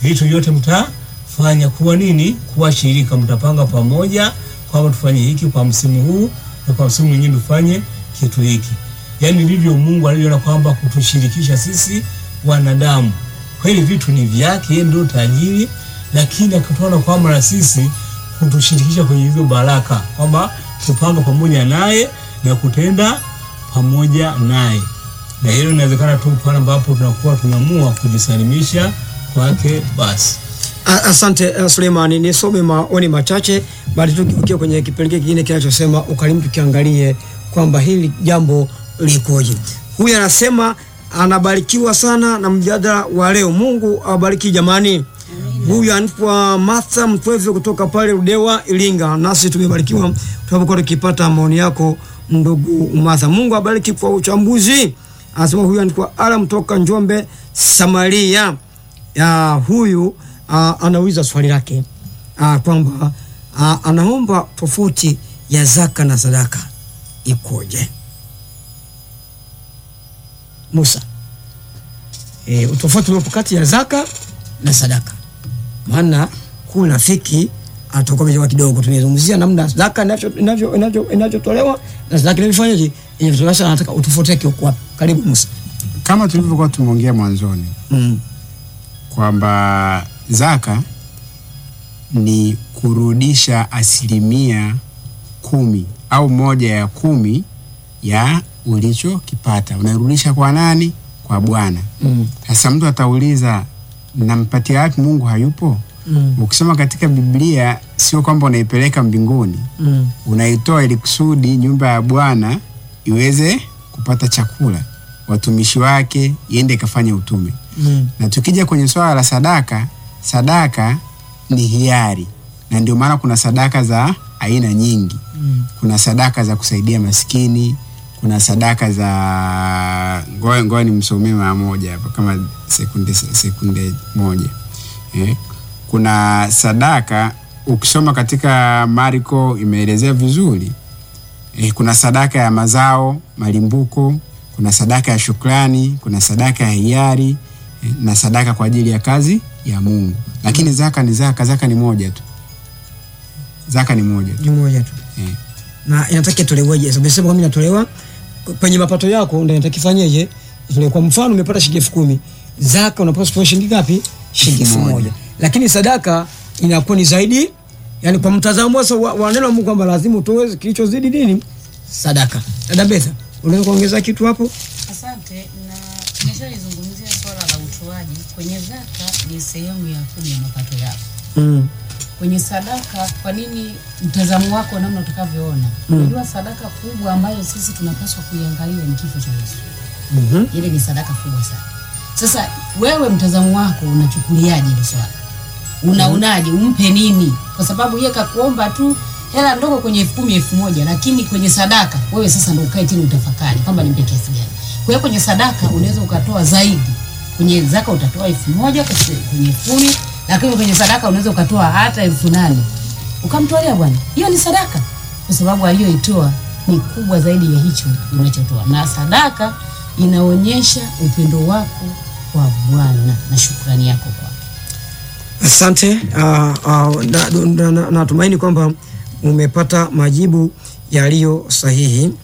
vitu vyote mtafanya kuwa nini, kuwa shirika, mtapanga pamoja kwamba tufanye hiki kwa msimu huu na kwa msimu mwingine tufanye kitu hiki. Yaani ndivyo Mungu alivyoona kwamba kutushirikisha sisi wanadamu. Kweli vitu ni vyake, yeye ndio tajiri, lakini akatuona kwamba na sisi kutushirikisha kwenye hizo baraka, kwamba tupanga pamoja naye na kutenda pamoja naye, na hilo inawezekana tu pale ambapo tunakuwa tunaamua kujisalimisha kwake. Basi A- Asante uh, Suleimani, nisome maoni machache baada tukifikia kwenye kipengele kingine kinachosema ukarimu, tukiangalie kwamba hili jambo likoje. Huyu anasema anabarikiwa sana na mjadala wa leo. Mungu awabariki jamani. Huyu anaitwa Martha Mtweve kutoka pale Ludewa, Iringa. Nasi tumebarikiwa tunapokuwa tukipata maoni yako ndugu Martha. Mungu awabariki kwa uchambuzi. Anasema huyu anaitwa Ala kutoka Njombe, Samaria. Ya, huyu uh, anauliza swali lake uh, kwamba uh, anaomba tofauti ya zaka na sadaka ikoje? Musa, e, utofauti uliopo kati ya zaka na sadaka, maana huu rafiki atakuwa amechoka kidogo. Tumezungumzia namna zaka inavyo- inavyo- inavyo- inavyotolewa na sadaka inavyofanyaje inavyotolewa. Sasa nataka utofauti wake uko wapi? Karibu Musa. kama tulivyokuwa tumeongea mwanzoni Mm. kwamba zaka ni kurudisha asilimia kumi au moja ya kumi ya ulichokipata unarudisha kwa nani? Kwa Bwana. Mm. Sasa mtu atauliza, nampatia wapi? Mungu hayupo? Mm. Ukisoma katika Biblia, sio kwamba unaipeleka mbinguni, Mm. unaitoa ili kusudi nyumba ya Bwana iweze kupata chakula, watumishi wake iende ikafanya utume. Mm. Na tukija kwenye swala la sadaka, sadaka ni hiari, na ndio maana kuna sadaka za aina nyingi. Mm. Kuna sadaka za kusaidia maskini, kuna sadaka za ngoja ngoja nimsomee mara moja hapa kama sekunde sekunde moja eh. Kuna sadaka ukisoma katika Marko imeelezea vizuri eh, kuna sadaka ya mazao malimbuko, kuna sadaka ya shukrani, kuna sadaka ya hiari eh, na sadaka kwa ajili ya kazi ya Mungu. Lakini zaka ni zaka, zaka ni moja tu, zaka ni moja tu Ni moja tu. eh. na inataka itoleweje? Sasa umesema kwamba inatolewa kwenye mapato yako, ndio inataka ifanyeje? Itolewe. Kwa mfano umepata shilingi elfu kumi zaka unapaswa kutoa shilingi ngapi? Shilingi elfu Elfu moja moja. lakini sadaka inakuwa ni zaidi, yani kwa mtazamo sasa wa, wa neno la Mungu kwamba lazima utoe kilichozidi nini? Sadaka. Dada Betha, unaweza kuongeza kitu hapo? Asante, na nimeshalizungumzia swala la utoaji. Kwenye zaka ni sehemu ya kumi ya mapato yako. Mm. Kwenye sadaka, kwa nini mtazamo wako namna utakavyoona? Unajua sadaka kubwa ambayo sisi tunapaswa kuiangalia ni kifo cha Yesu. Mhm. Ile ni sadaka kubwa sana. Sasa wewe mtazamo wako unachukuliaje hilo swala? Unaonaje? Umpe nini? Kwa sababu yeye kakuomba tu hela ndogo kwenye elfu kumi elfu moja lakini kwenye sadaka wewe sasa ndo ukae chini utafakari kwamba nimpe kiasi gani. Kwa hiyo kwenye sadaka unaweza ukatoa zaidi. Kwenye zaka utatoa elfu moja kwenye kwenye elfu kumi lakini kwenye sadaka unaweza ukatoa hata elfu nane ukamtolea Bwana. Hiyo ni sadaka, kwa sababu aliyoitoa ni kubwa zaidi ya hicho unachotoa, na sadaka inaonyesha upendo wako kwa Bwana na shukrani yako kwake. Asante. Uh, uh, natumaini na, na, natumaini kwamba umepata majibu yaliyo sahihi.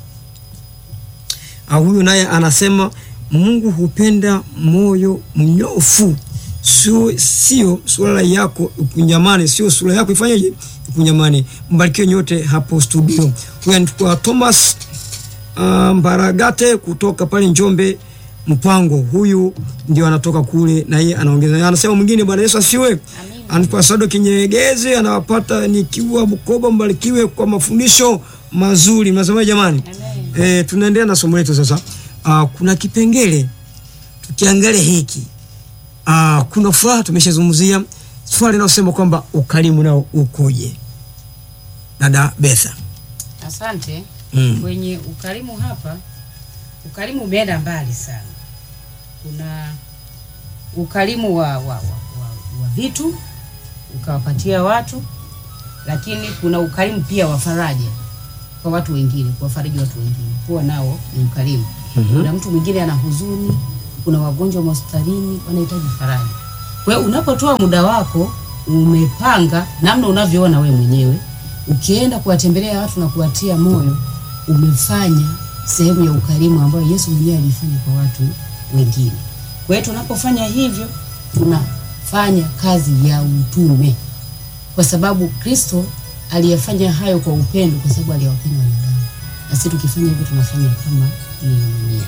Uh, huyu naye anasema Mungu hupenda moyo mnyofu, sio sio sura yako ikunyamane, sio sura yako ifanyeje ikunyamane. Mbarikiwe nyote hapo studio. Huyu anaitwa Thomas uh, Mbaragate kutoka pale Njombe Mpango. Huyu ndio anatoka kule, na yeye anaongeza, anasema mwingine, Bwana Yesu asiwe. Anaitwa Sado Kinyegezi, anawapata nikiwa Bukoba. Mbarikiwe kwa mafundisho mazuri. Mnasema jamani? E, tunaendelea na somo letu sasa. Uh, kuna kipengele tukiangalia hiki uh, kuna furaha tumeshazungumzia swali linalosema kwamba ukarimu nao ukoje, dada Betha? Asante. Mm. Kwenye ukarimu hapa, ukarimu umeenda mbali sana. Kuna ukarimu wa, wa, wa, wa, wa vitu ukawapatia watu, lakini kuna ukarimu pia wa faraja kwa watu wengine, kuwafariji watu wengine, kuwa nao ni ukarimu. Kuna mtu mwingine ana huzuni, kuna wagonjwa hospitalini wanahitaji faraja. Kwa Kwa hiyo unapotoa muda wako umepanga namna unavyoona we mwenyewe, ukienda kuwatembelea watu na kuwatia moyo, umefanya sehemu ya ukarimu ambayo Yesu mwenyewe alifanya kwa watu wengine. Kwa hiyo tunapofanya hivyo, tunafanya kazi ya utume, kwa sababu Kristo aliyefanya hayo kwa upendo, kwa sababu aliwapenda wanadamu, na sisi tukifanya hivyo tunafanya kama yeye mwenyewe.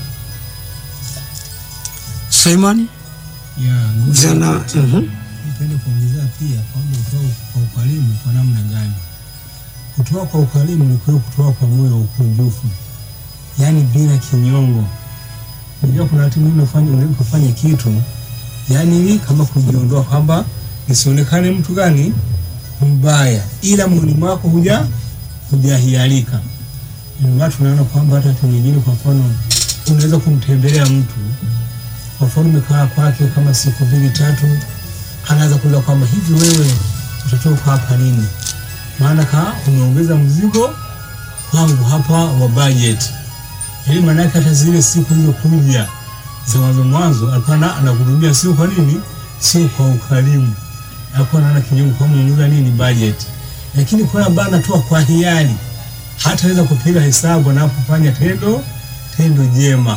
Simon ya ndugu Vijana, wote, mhm. nipende kuongezea pia kwamba kutoa kwa ukarimu kwa namna gani? Kutoa kwa ukarimu ni kule kutoa kwa moyo wa ukunjufu, yaani bila kinyongo. Unajua kuna watu wengine unafanya unaweza kufanya kitu yaani ili kama kujiondoa kwamba nisionekane mtu gani mbaya, ila moyoni mwako huja hujahialika. Ndio maana tunaona kwamba hata watu wengine, kwa mfano, unaweza kumtembelea mtu kwa mfano umekaa kwake kama siku mbili tatu, anaanza kuuliza kwamba hivi wewe utatoka hapa lini? Maana ka umeongeza mzigo kwangu hapa wa budget. Yaani maana yake hata zile siku hizo kuja za mwanzo mwanzo alikuwa na- anakuhudumia sio kwa nini? Sio kwa ukarimu. Alikuwa anaona kinyongo kwa umeongeza nini budget. Lakini kwa ambaye anatoa kwa hiari hataweza kupiga hesabu anapofanya tendo tendo jema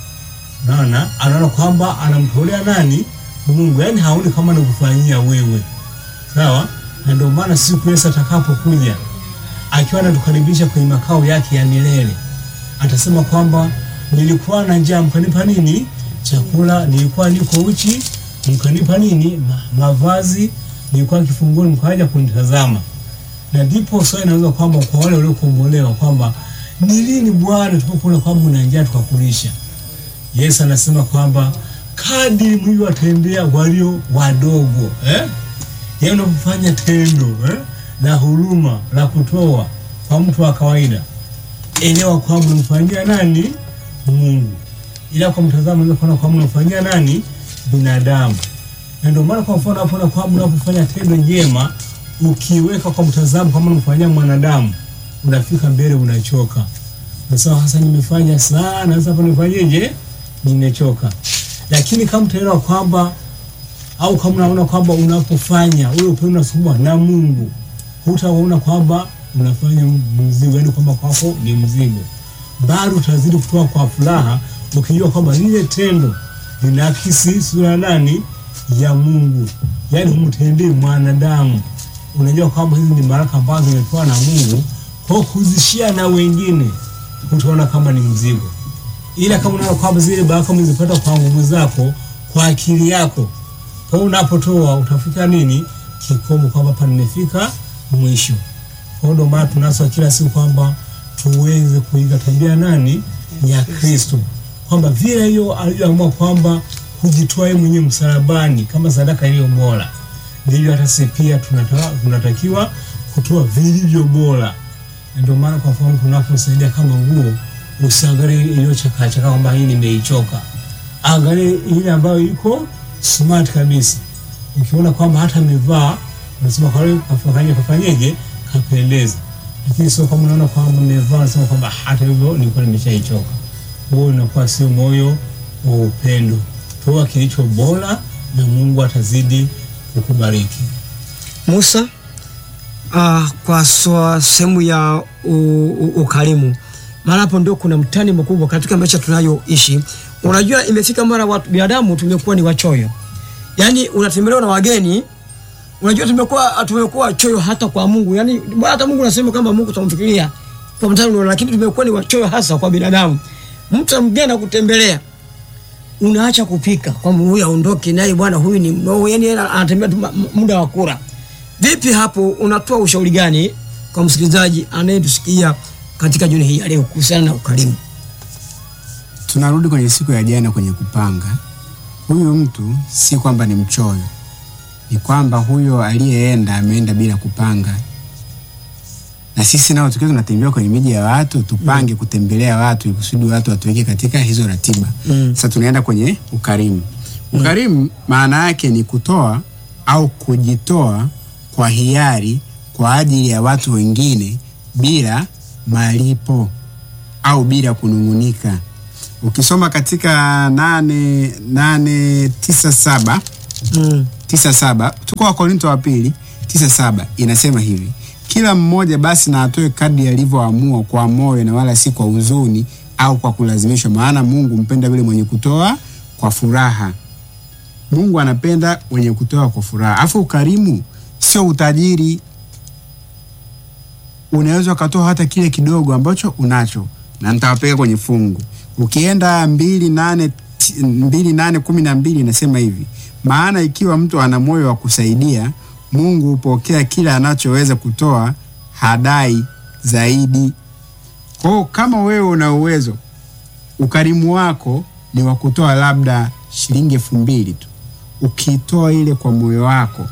naona anaona kwamba anamtolea nani Mungu, yaani haoni kama anakufanyia wewe, sawa. Na ndio maana siku Yesu atakapokuja akiwa anatukaribisha kwenye makao yake ya milele, atasema kwamba nilikuwa na njaa mkanipa nini chakula, nilikuwa niko uchi mkanipa nini Ma, mavazi, nilikuwa kifungoni mkaja kunitazama. Na ndipo swali inaweza kwamba kwa wale waliokombolewa kwamba ni lini Bwana tukakuona kwamba una njaa tukakulisha. Yesu anasema kwamba kadiri mlivyowatendea walio wadogo eh? Yaani unapofanya tendo eh? la huruma la kutoa kwa mtu wa kawaida, elewa kwamba unamfanyia nani? Mungu. Ila kwa mtazamo unaweza kuona kwamba unamfanyia nani? Binadamu. Na ndio maana kwa mfano hapo na kwamba unapofanya tendo jema ukiweka kwa mtazamo kama unamfanyia mwanadamu, unafika mbele unachoka. Nasema sasa nimefanya sana, sasa hapa nifanyeje? Nimechoka. Lakini kama utaelewa kwamba au kama unaona kwamba unapofanya ule upendo unasukumwa na Mungu, hutaona kwamba unafanya mzigo, yaani kwamba kwako ni mzigo, bado utazidi kutoa kwa furaha, ukijua kwamba lile tendo linaakisi sura ya nani? Ya Mungu, yaani humtendei mwanadamu. Unajua kwamba hizi ni baraka ambazo zimepewa na Mungu, kwa kuzishia na wengine, utaona kama ni mzigo ila kama unaona kwamba zile baraka umezipata kwa nguvu zako, kwa akili yako, kwa hiyo unapotoa utafika nini kikomo, kwamba hapa nimefika mwisho. Kwa hiyo ndio maana tunaswa kila siku kwamba tuweze kuiga tabia nani ya Kristo, kwamba vile hiyo alivyoamua kwamba kujitoa yeye mwenyewe msalabani kama sadaka iliyo bora, ndivyo hata sisi pia tunata- tunatakiwa kutoa vilivyo bora. Na ndio maana kwa mfano tunaposaidia kama nguo usiangalie iliyochakaa chakaa kwamba hii nimeichoka, angalie ile ambayo iko smart kabisa. Ukiona kwamba hata amevaa unasema kwa hiyo kafanye kafanyeje, kapendeza. Lakini sio kama unaona kwamba umevaa unasema kwamba hata hivyo nilikuwa nimeshaichoka. Huo unakuwa sio moyo wa upendo. Toa kilicho bora na Mungu atazidi kukubariki. Musa, uh, kwa swa- sehemu ya u- u- ukarimu, maana hapo ndio kuna mtani mkubwa katika maisha tunayoishi. Unajua, imefika mara watu binadamu tumekuwa ni wachoyo, yaani unatembelewa na wageni. Unajua, tumekuwa tumekuwa choyo hata kwa Mungu, yaani hata Mungu anasema kwamba Mungu tutamfikiria kwa mtano, lakini tumekuwa ni wachoyo hasa kwa binadamu. Mtu mgeni akutembelea unaacha kupika kwamba huyu aondoke naye bwana, huyu ni mnoo, yani yeye anatembea tu ma- m- muda wa kula. Vipi hapo, unatoa ushauri gani kwa msikilizaji anayetusikia katika jioni hii ya leo kuhusiana na ukarimu? tunarudi kwenye siku ya jana kwenye kupanga. Huyu mtu si kwamba ni mchoyo, ni kwamba huyo aliyeenda ameenda bila kupanga. Na sisi nao tukiwa tunatembea kwenye miji ya watu, tupange kutembelea watu ili kusudi watu watuweke katika hizo ratiba. Mm. Sasa tunaenda kwenye ukarimu. Ukarimu maana yake ni kutoa au kujitoa kwa hiari kwa ajili ya watu wengine bila malipo au bila kunung'unika. Ukisoma katika nane, nane tisa saba Mm. tisa saba tuko Wakorinto wa pili tisa saba inasema hivi kila mmoja basi na atoe kadri alivyoamua kwa moyo na wala si kwa huzuni au kwa kulazimishwa maana mungu mpenda yule mwenye kutoa kwa furaha mungu anapenda wenye kutoa kwa furaha afu ukarimu sio utajiri unaweza ukatoa hata kile kidogo ambacho unacho na nitawapeleka kwenye fungu ukienda mbili nane ti- mbili nane kumi na mbili inasema hivi maana ikiwa mtu ana moyo wa kusaidia mungu hupokea kile anachoweza kutoa hadai zaidi kwao kama wewe una uwezo ukarimu wako ni wa kutoa labda shilingi elfu mbili tu ukiitoa ile kwa moyo wako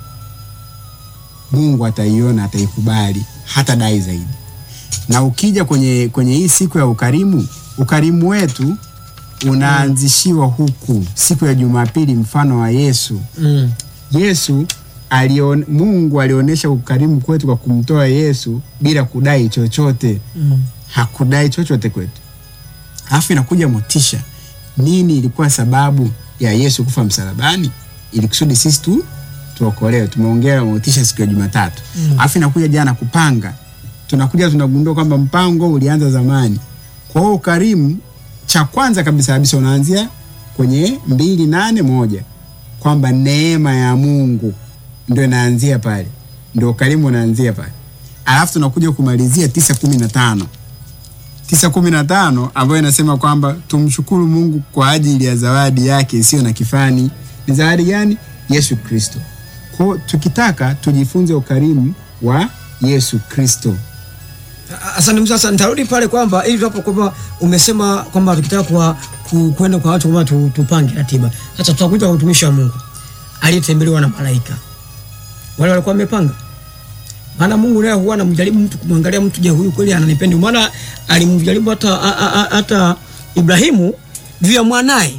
mungu ataiona ataikubali hata dai zaidi na ukija kwenye kwenye hii siku ya ukarimu ukarimu wetu unaanzishiwa huku siku ya jumapili mfano wa yesu Mm. yesu alion, mungu alionyesha ukarimu kwetu kwa kumtoa yesu bila kudai chochote Mm. hakudai chochote kwetu alafu inakuja motisha nini ilikuwa sababu ya yesu kufa msalabani ili kusudi sisi tu tuokolewe tumeongea motisha siku ya jumatatu alafu inakuja jana kupanga tunakuja tunagundua kwamba mpango ulianza zamani kwa hiyo ukarimu cha kwanza kabisa kabisa unaanzia kwenye mbili nane moja kwamba neema ya mungu ndo inaanzia pale ndo ukarimu unaanzia pale alafu tunakuja kumalizia tisa kumi na tano tisa kumi na tano ambayo inasema kwamba tumshukuru mungu kwa ajili ya zawadi yake isiyo na kifani ni zawadi gani yesu kristo kwao tukitaka tujifunze ukarimu wa yesu kristo Asante Musa, sasa nitarudi pale kwamba ili hapo kwamba umesema kwamba tukitaka kwa ku- kwenda kwa watu kwamba tu, tupange ratiba. Sasa tutakuja kwa utumishi wa Mungu aliyetembelewa na malaika. Wale walikuwa wamepanga. Maana Mungu naye huwa anamjaribu mtu kumwangalia mtu, je, huyu kweli ananipenda? Maana alimjaribu hata a- a- a- hata Ibrahimu juu ya mwanaye.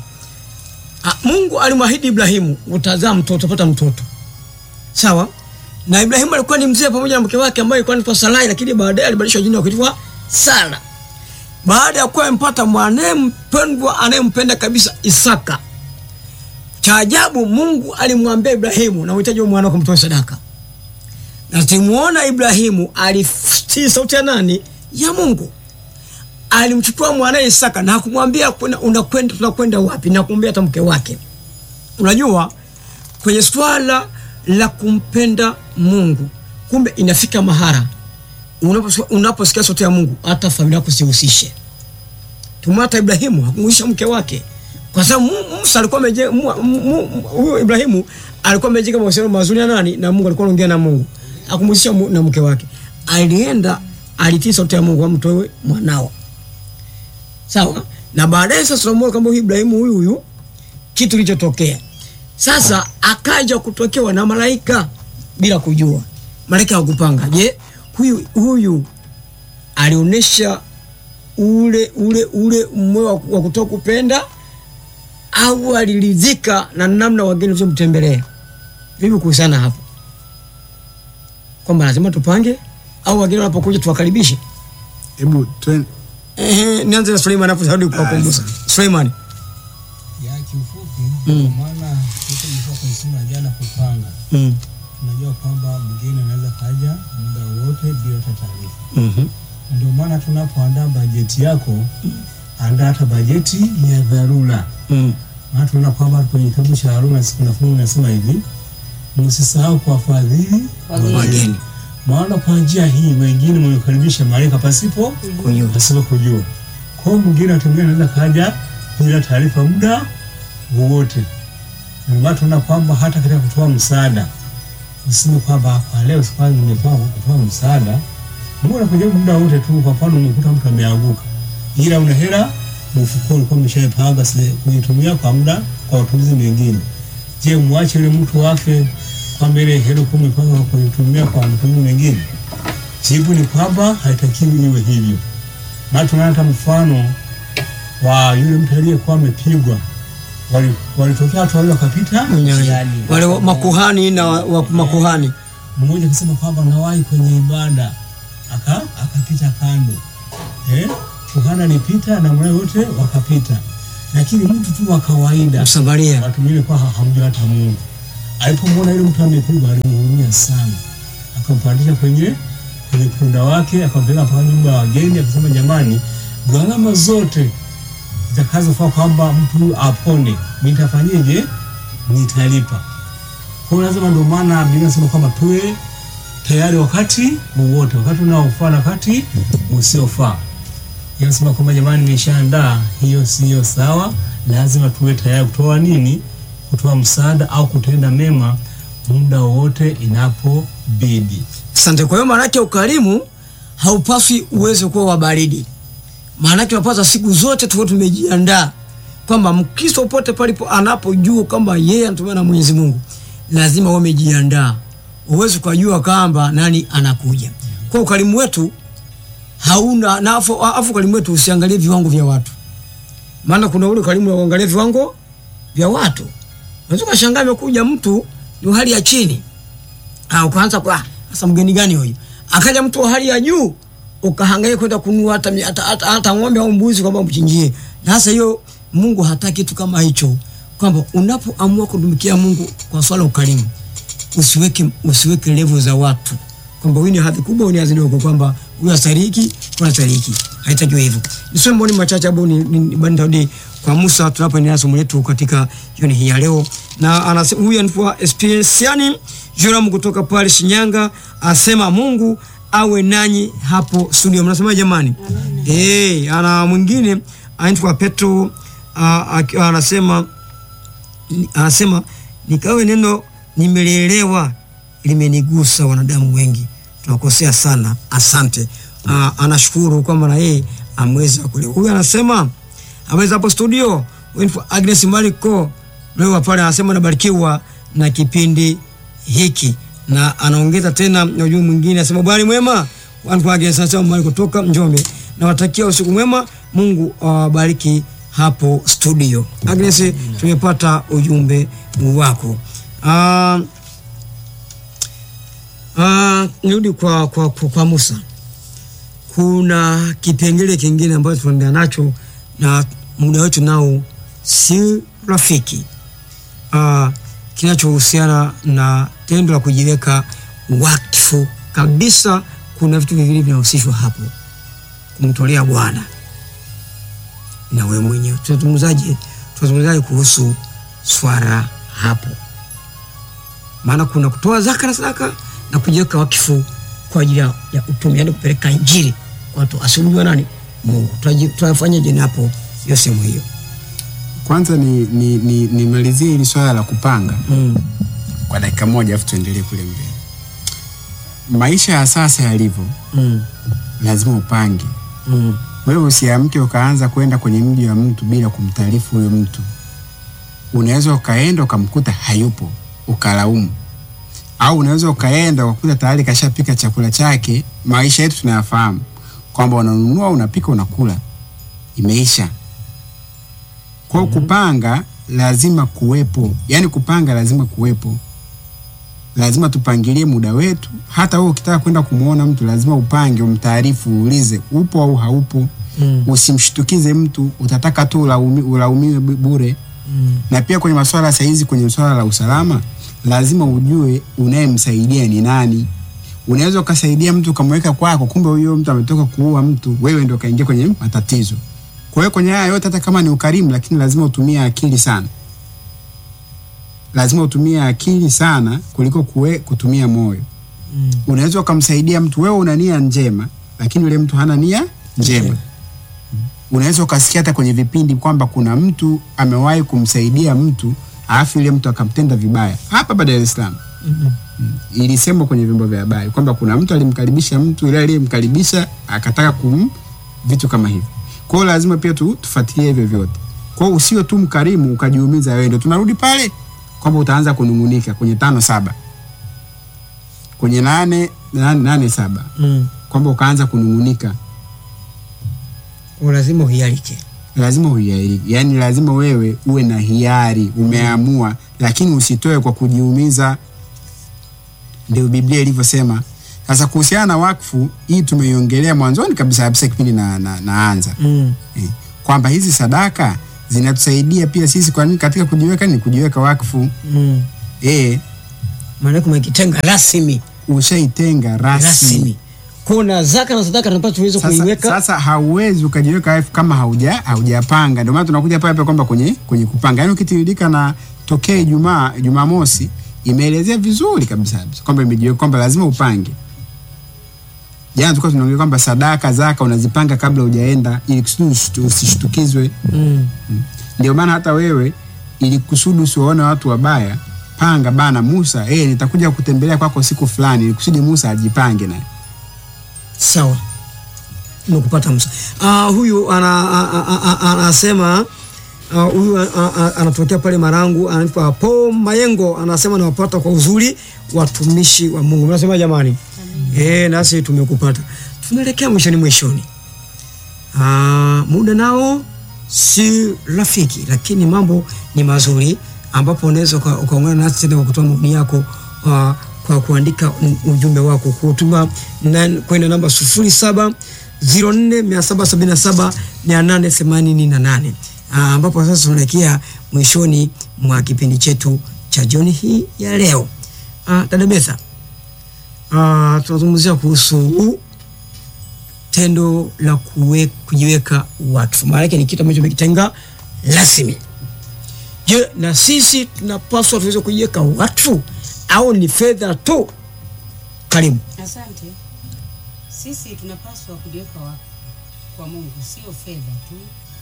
A, Mungu alimwahidi Ibrahimu, utazaa mtoto, utapata mtoto. Sawa? na Ibrahimu alikuwa ni mzee pamoja na mke wake ambaye alikuwa anaitwa Sarai, lakini baadaye alibadilishwa jina kuitwa Sara baada ya kuwa amempata mwanaye mpendwa anayempenda kabisa Isaka. Cha ajabu, Mungu alimwambia Ibrahimu, na uhitaji wa mwana wako mtoe sadaka, na timuona Ibrahimu alitii sauti ya nani? Ya Mungu. Alimchukua mwanaye Isaka na hakumwambia kuna- unakwenda, tunakwenda wapi, na kumwambia hata mke wake. Unajua, kwenye swala la kumpenda Mungu, kumbe inafika mahara unaposikia unaposikia sauti ya Mungu, hata familia yako sihusishe. Tumata Ibrahimu hakumwisha mke wake, kwa sababu Mu- Musa alikuwa amejenga, mu- mu- mu- huyo Ibrahimu alikuwa amejenga mahusiano mazuri na nani? Na Mungu, alikuwa anaongea na Mungu, hakumhusisha mu- na mke wake. Alienda, alitii sauti ya Mungu, amtoe mwanao, sawa. Na baadaye sasa tunamwona kwamba huyu Ibrahimu huyu huyu kitu kilichotokea sasa, akaja kutokewa na malaika bila kujua. Malaika hawakupanga. Je, huyu huyu alionyesha ule ule ule moyo wa- wa kutoka kupenda au aliridhika na namna wageni walivyomtembelea? Vipi kuhusiana hapo, kwamba lazima tupange au wageni wanapokuja tuwakaribishe? hebu twen- Ehe, nianze na Suleiman hapo sarudi kwa kwa Musa. Suleiman. ya kiufupi Mm. kwa maana sisi tulikuwa kwenye somo la jana kupanga Mm. tunajua kwamba mgeni anaweza kaja muda wote bila hata taarifa Mhm. ndio maana tunapoandaa bajeti yako andaa hata bajeti ya dharura Mm. maana tunaona kwamba kwenye kitabu cha Haruna siku na fungu nasema hivi msisahau kuwafadhili Wageni. Wageni. maana kwa njia hii wengine mmekaribisha malaika pasipo Kujua. pasipo kujua. Kwa hiyo mwingine atumia anaweza kaja bila taarifa muda wowote. Ndio maana tunaona kwamba hata katika kutoa msaada useme kwamba kwa leo sikuwa nimetoa kutoa msaada, Mungu anakuja muda wote tu. Kwa mfano umekuta mtu ameanguka, ila una hela mfukoni, ulikuwa umeshaipanga sile- kuitumia kwa muda kwa matumizi mengine. Je, mwache yule mtu wake kwamba ile hela ulikuwa umepanga kuitumia kwa matumizi mengine? Jibu ni kwamba haitakiwi iwe hivyo. Maana tunaona hata mfano wa yule mtu aliyekuwa amepigwa, wali- walitokea watu wawili wakapita njiani. Wale wa- makuhani na wa, wa makuhani. mmoja akasema kwamba nawahi kwenye ibada aka akapita kando eh, kuhani alipita na mwana wote wakapita, lakini mtu tu wa kawaida Msamaria. watu wengine kwa hamjua hata Mungu Alipomwona yule mtu amepigwa, alimhurumia sana, akampandisha kwenye kwenye punda wake, akampeleka mpaka nyumba ya wageni, akasema jamani, gharama zote zitakazofaa kwamba mtu apone, nitafanyeje? Nitalipa. Kwa hiyo lazima, ndio maana Biblia inasema kwamba tuwe tayari wakati wowote, wakati unaofaa na wakati usiofaa. Yanasema kwamba jamani, nimeshaandaa, hiyo siyo sawa. Lazima tuwe tayari kutoa nini? Kutoa msaada au kutenda mema muda wowote inapobidi. Asante. Kwa hiyo maanake ukarimu haupaswi uweze kuwa wa baridi. Maanake unapaswa siku zote tuwe tumejiandaa kwamba Mkristo popote palipo anapojua kwamba yeye anatumiwa na Mwenyezi Mungu, lazima uwe umejiandaa, uweze kujua kwamba nani anakuja. Kwa ukarimu wetu hauna na afu, afu ukarimu wetu usiangalie viwango vya watu, maana kuna ule ukarimu wa kuangalia viwango vya watu. Unaweza kushangaa amekuja mtu ni wa hali ya chini Ah, ukaanza kwa sasa mgeni gani huyu? Akaja mtu wa hali ya juu ukahangaika kwenda kununua hata, hata, hata, hata ng'ombe au mbuzi kwamba mchinjie. Na sasa hiyo Mungu hataki kitu kama hicho, kwamba unapoamua kutumikia Mungu kwa swala ukarimu, usiweke usiweke level za watu kwamba huyu ni hadhi kubwa, huyu ni hadhi ndogo, kwamba huyu astariki, kuna astariki. Haitakiwi hivyo. Nisome maoni machache hapo ni, ni, ni bandarudi kwa Musa tunapoendelea somo letu katika jioni hii ya leo, na anasema huyu anaitwa Espesiani Joram kutoka pale Shinyanga, asema Mungu awe nanyi hapo studio. Mnasema jamani? Eh, ana mwingine anaitwa Petro ah, aki- anasema anasema nikawe neno nimelelewa limenigusa wanadamu wengi tunakosea sana asante uh, anashukuru kwamba na yeye ameweza kuelewa huyu anasema ameweza hapo studio Winfrey Agnes Mariko leo pale anasema nabarikiwa na kipindi hiki na anaongeza tena na ujumbe mwingine anasema bwana mwema Winfrey Agnes anasema Mariko kutoka Njombe nawatakia usiku mwema Mungu awabariki hapo studio Agnes tumepata ujumbe wako uh, Uh, nirudi kwa, kwa, kwa, kwa Musa. Kuna kipengele kingine ambacho tunaendelea nacho na muda wetu nao si rafiki uh, kinachohusiana na tendo la kujiweka wakfu kabisa. Kuna vitu viwili vinahusishwa hapo, kumtolea Bwana na wewe mwenyewe. Tunazungumzaje? Tunazungumzaje kuhusu swala hapo? maana kuna kutoa zaka na sadaka na kujiweka wakifu kwa ajili ya ya utume, yani kupeleka injili kwa watu asiujua nani Mungu. Tutaji- Tutafanyaje ni hapo hiyo sehemu hiyo? Kwanza ni ni, ni, nimalizie hili swala la kupanga Mm. kwa dakika moja, afu tuendelee kule mbele. Maisha ya sasa yalivyo, Mm. lazima upange. Mm. Wewe usiamke ukaanza kwenda kwenye mji wa mtu bila kumtaarifu huyo mtu. Unaweza ukaenda ukamkuta hayupo ukalaumu, au unaweza ukaenda ukakuta tayari kashapika chakula chake. Maisha yetu tunayafahamu kwamba unanunua, unapika, unakula, imeisha. Kwa hiyo kupanga lazima kuwepo, yaani kupanga lazima kuwepo. Lazima tupangilie muda wetu. Hata wewe ukitaka kwenda kumwona mtu lazima upange, umtaarifu, uulize upo au haupo. Mm. Usimshtukize mtu, utataka tu ulaumi, ulaumiwe bu- bure. Mm. Na pia kwenye masuala saizi, kwenye swala la usalama, lazima ujue unayemsaidia ni nani. Unaweza ukasaidia mtu ukamweka kwako, kumbe huyo mtu ametoka kuua mtu, wewe ndio kaingia kwenye matatizo. Kwa hiyo kwenye haya yote, hata kama ni ukarimu, lakini lazima utumie akili sana, lazima utumie akili sana kuliko kuwe, kutumia moyo. Mm. Unaweza ukamsaidia mtu, wewe una nia njema, lakini yule mtu hana nia njema. Unaweza ukasikia hata kwenye vipindi kwamba kuna mtu amewahi kumsaidia mtu alafu yule mtu akamtenda vibaya hapa hapa Dar es Salaam. Mm. Ilisemwa kwenye vyombo vya habari kwamba kuna mtu alimkaribisha mtu, yule aliyemkaribisha akataka kum vitu kama hivyo. Kwa hiyo lazima pia tu, tufuatilie hivyo vyote. Kwa hiyo usiwe tu mkarimu ukajiumiza wewe. Ndio tunarudi pale kwamba utaanza kunungunika kwenye tano saba kwenye nane nane, nane saba Mm. kwamba ukaanza kunungunika Kwa lazima uhialike. lazima uhiari, yaani lazima wewe uwe na hiari, umeamua, lakini usitoe kwa kujiumiza. Ndio Biblia ilivyosema. Sasa kuhusiana na wakfu hii tumeiongelea mwanzoni kabisa kabisa kipindi na, na, naanza Mm. eh, kwamba hizi sadaka zinatusaidia pia sisi kwa nini katika kujiweka ni kujiweka wakfu Mm. eh, maana yake umekitenga rasmi ushaitenga rasmi rasmi. Kuna zaka na sadaka tunapaswa tuweze sasa, kuiweka sasa hauwezi ukajiweka wakfu kama hauja haujapanga. Ndio maana tunakuja pale pale kwamba kwenye kwenye kupanga, yaani ukitiririka na tokea Ijumaa Jumamosi imeelezea vizuri kabisa kabisa kwamba imejiweka kwamba lazima upange. Jana tulikuwa tunaongea kwamba sadaka zaka unazipanga kabla hujaenda ili kusudi usishtu- usishtukizwe. mm. Ndio maana hata wewe ili kusudi usiwaone watu wabaya, panga bana Musa, eh, nitakuja kutembelea kwako siku fulani, ili kusudi Musa ajipange naye. Sawa, nimekupata Musa. Ah, huyu ana- a- a- a- a- anasema ah, huyu a- a- a- anatokea pale Marangu, anaitwa Po Mayengo, anasema nawapata kwa uzuri watumishi wa Mungu. Mnasema jamani? Eh, nasi tumekupata. Tunaelekea mwishoni mwishoni. Ah, muda nao si rafiki, lakini mambo ni mazuri, ambapo unaweza uka- ukaungana nasi tena kwa kutoa maoni yako ah, kwa kuandika u- ujumbe wako kutuma nan- kwenda namba sufuri saba ziro nne mia saba sabini na saba mia nane themanini na nane Ah, ambapo sasa tunaelekea mwishoni mwa kipindi chetu cha jioni hii ya leo. Ah, dada Betha, ah, tunazungumzia kuhusu tendo la kuwe, kujiweka wakfu. Maana yake ni kitu ambacho umekitenga rasmi. Je, na sisi tunapaswa tuweze kujiweka wakfu au ni fedha tu? Karibu. Asante. Sisi tunapaswa kujiweka wa kwa Mungu, sio fedha tu,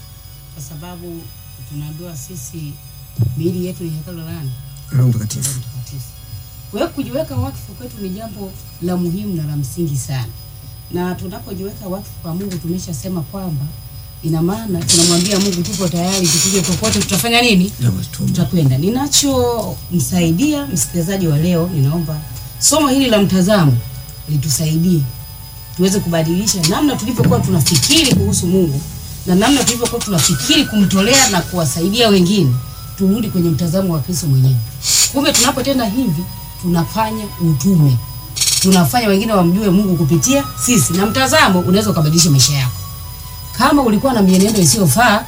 kwa sababu tunaambiwa sisi miili yetu ni hekalu la nani? Roho Mtakatifu. Roho Mtakatifu. Kwa hiyo kujiweka wakfu kwetu ni jambo la muhimu na la msingi sana, na tunapojiweka wakfu kwa Mungu tumeshasema kwamba ina maana tunamwambia Mungu tupo tayari, tukuje popote, tutafanya nini? Na watu. tutakwenda. Ninachomsaidia msikilizaji wa leo, ninaomba somo hili la mtazamo litusaidie tuweze kubadilisha namna tulivyokuwa tunafikiri kuhusu Mungu na namna tulivyokuwa tunafikiri kumtolea na kuwasaidia wengine, turudi kwenye mtazamo wa Kristo mwenyewe. Kumbe tunapotenda hivi tunafanya utume, tunafanya wengine wamjue Mungu kupitia sisi, na mtazamo unaweza ukabadilisha maisha yako. Kama ulikuwa na mienendo isiyofaa,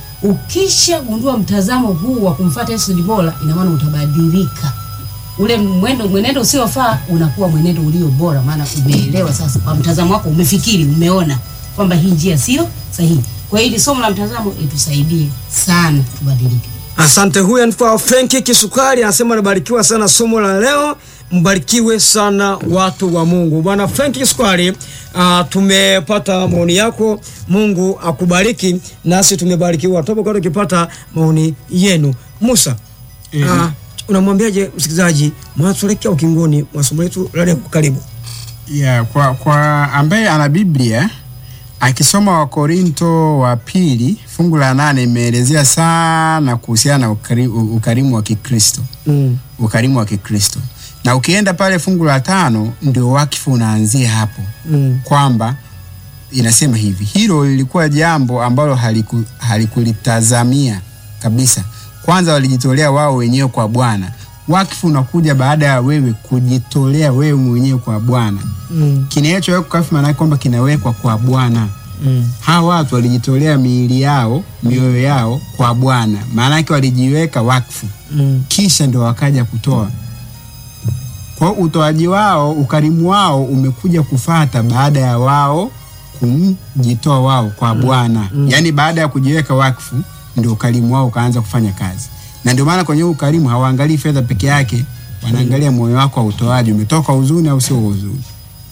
ukishagundua mtazamo huu wa kumfuata Yesu ni bora, ina maana utabadilika. Ule mwendo mwenendo usiofaa unakuwa mwenendo ulio bora, maana umeelewa sasa, kwa mtazamo wako umefikiri, umeona kwamba hii njia sio sahihi. Kwa hiyo hili somo la mtazamo litusaidie sana tubadilike. Asante. Huyu anaitwa Frenki Kisukari anasema anabarikiwa sana somo la leo. Mbarikiwe sana watu wa Mungu. Bwana Frenki Kisukari, uh, tumepata maoni yako. Mungu akubariki, nasi tumebarikiwa. Tutapokuwa tukipata maoni yenu. Musa, Eh. uh, unamwambiaje msikilizaji mwanatuelekea ukingoni mwa somo letu la leo? Karibu. Yeah, kwa, kwa ambaye ana Biblia akisoma Wakorinto wa pili fungu la nane imeelezea sana kuhusiana na ukari, u- ukarimu wa Kikristo, Mm. ukarimu wa Kikristo, na ukienda pale fungu la tano ndio wakifu unaanzia hapo Mm. kwamba inasema hivi, hilo lilikuwa jambo ambalo haliku, halikulitazamia kabisa. Kwanza walijitolea wao wenyewe kwa Bwana. Wakfu unakuja baada ya wewe kujitolea wewe mwenyewe kwa Bwana. Mm. Kinachowekwa wakfu maana yake kwamba kinawekwa kwa Bwana. Mm. Hawa watu walijitolea miili yao, mioyo yao kwa Bwana, maana yake walijiweka wakfu, Mm. kisha ndio wakaja kutoa. Kwa hiyo utoaji wao, ukarimu wao umekuja kufata baada ya wao kumjitoa wao kwa Bwana. Yaani baada ya kujiweka wakfu ndio ukarimu wao ukaanza kufanya kazi. Na ndio maana kwenye huu ukarimu hawaangalii fedha peke yake, wanaangalia moyo wako wa utoaji, umetoka huzuni au sio huzuni.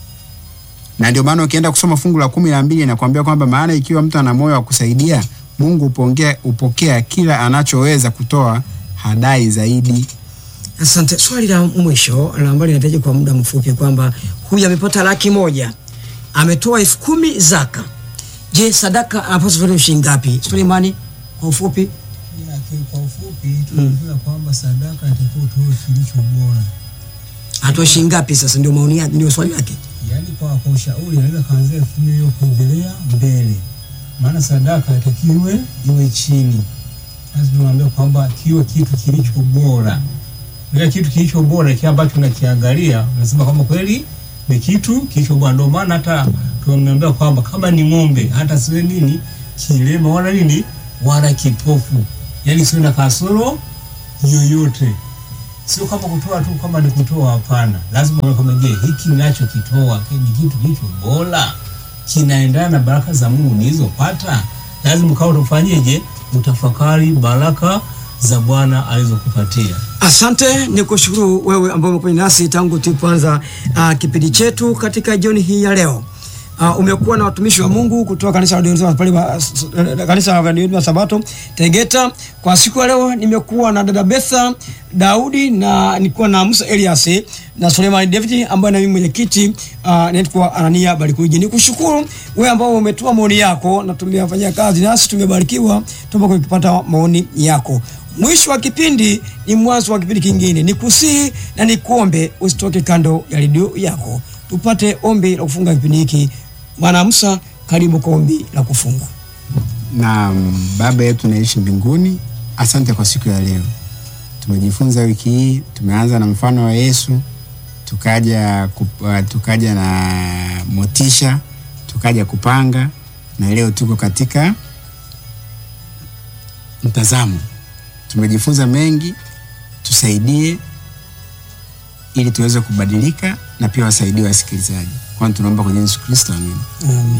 Na ndio maana ukienda kusoma fungu la kumi na mbili inakwambia kwamba maana ikiwa mtu ana moyo wa kusaidia, Mungu upokea, upokea kila anachoweza kutoa, hadai zaidi. Asante. Swali la mwisho la ambalo linahitaji kwa muda mfupi kwamba huyu amepata laki moja ametoa elfu kumi zaka. Je, sadaka anapaswa kutoa shilingi ngapi? Suleimani, kwa ufupi. Yake kwa ufupi tunaeleza kwamba sadaka inatakiwa utoe kilicho bora. Atoe shilingi ngapi? Sasa ndio maoni yake, ndio swali lake. Yaani kwa kwa ushauri anaweza kaanzia elfu kumi hiyo kuendelea mbele, maana sadaka inatakiwa iwe iwe chini. Lazima tunaambia kwamba kiwe kitu kilicho bora. Ile kitu kilicho bora kile ambacho unakiangalia unasema kwamba kweli ni kitu kilicho bora. Ndio maana hata tumeambia kwamba kama ni ng'ombe hata siwe nini kilema wala nini wala kipofu, yaani siwe na kasoro yoyote. sio kama kutoa tu kama ni kutoa, hapana. Lazima uone kama je, hiki ninachokitoa ni kitu hicho bora, kinaendana na baraka za Mungu nilizopata. Lazima kama utafanyeje, utafakari baraka za Bwana alizokupatia. Asante, ni kushukuru wewe ambao umekuwa nasi tangu tulipoanza uh, kipindi chetu katika jioni hii ya leo. Uh, umekuwa na watumishi wa Mungu kutoka kanisa la Waadventista pale wa- s- s- kanisa la Waadventista wa Sabato Tegeta. Kwa siku ya leo nimekuwa na dada Betha Daudi na nilikuwa na Musa Elias na Suleiman David ambaye na mimi mwenyekiti uh, naitwa Anania Barikuji. Nikushukuru wewe ambao umetoa maoni yako na tumeyafanyia kazi nasi tumebarikiwa tunapokuwa tukipata maoni yako. Mwisho wa kipindi ni mwanzo wa kipindi kingine. Nikusihi na nikuombe usitoke kando ya redio yako, tupate ombi la kufunga kipindi hiki. Bwana Musa, karibu kwa ombi la kufunga. na Baba yetu naishi mbinguni, asante kwa siku ya leo. Tumejifunza wiki hii, tumeanza na mfano wa Yesu, tukaja kup, uh, tukaja na motisha, tukaja kupanga, na leo tuko katika mtazamo. Tumejifunza mengi, tusaidie ili tuweze kubadilika na pia wasaidie wasikilizaji. Kwani tunaomba kwenye Yesu Kristo, amina. Amen.